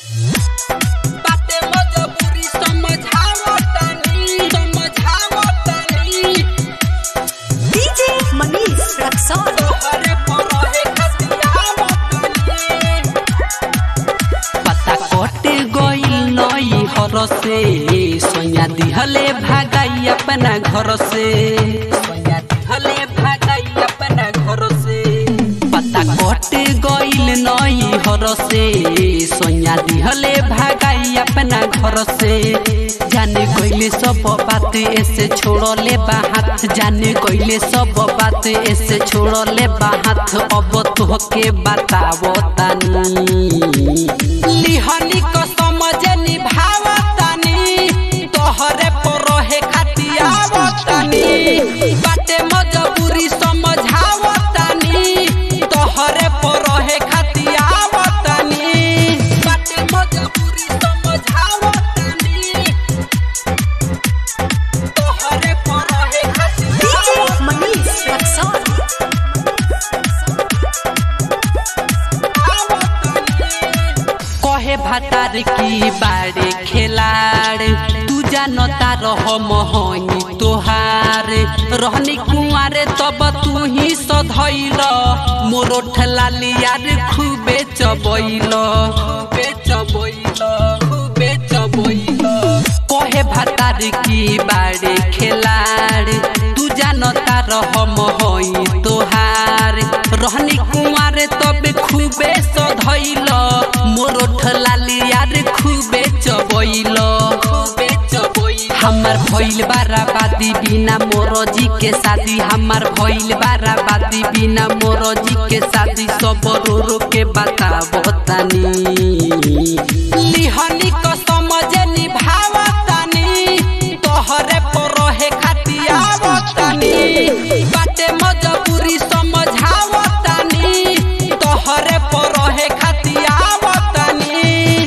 बाटे मजबूरी समझावतनी समझावतनी DJ Manish Raksol. तोहरे पर रहे खतियावतनी पता कटे गइल नई हर से सोया दिहले भागाई अपना घर से सोया दिहले भागाई अपना घर से पता कटे गइल नई हर से सोया दिहले भागाई अपना घर से जाने कइले सब बात ऐसे छोड़ले बाहात जाने कइले सब बात ऐसे छोड़ले बाहात अब तोहके बतावो तानी लिहनी को समझे निभावतनी तोहरे पर रहे खतियावतनी बाटे मजबूरी समझावतनी तोहरे पर रहे खतियावतनी बाटे मजबूरी समझावतनी तोहरे पर रहे DJ Manish Raksol. खतियावतनी कहे भातार की बाड़े खेलाड़ तू जानता रह मोहनी तोहार रहनी कुंवारे तब तू ही सधैल मोरो ठलाली यार खूबे चबैल खूबे चबैल खूबे चबैल कहे भातार की बाड़े खेलाड़ तू जानता रह मोहई तोहार रहनी कुंवारे तब खूबे सधैल मोरो ठलाली यार खूबे चबैल खूबे चबैल हमार भइल बाराबादी बिना मोरो जी के शादी हमार भइल बाराबादी बिना मोरो जी के शादी सब रो रो के बताबो तानी लिहनी को समझे निभावतनी तोहरे पर रहे खतियावतनी बाटे मजबूरी समझावतनी तोहरे पर रहे खतियावतनी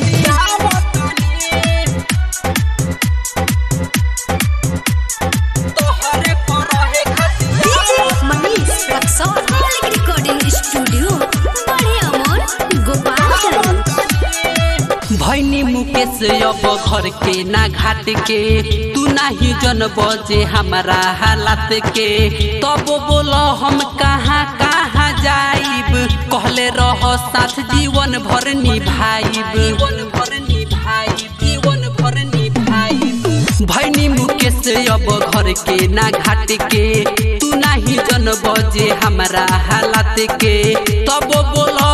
तोहरे पर रहे DJ Manish Raksol. Malik Recording Studio. बड़े अमर गोपालगंज भैनी मुकेश अब घर के ना घाट के तू नाही जन बजे हमारा हालात के तब बोल हम कहाँ कहाँ जाइब कहले रह साथ जीवन भर निभाइब जीवन भर निभाइब जीवन भर निभाइब भैनी मुकेश अब घर के ना घाट के तू नाही जन बजे हमारा हालात के तब बोल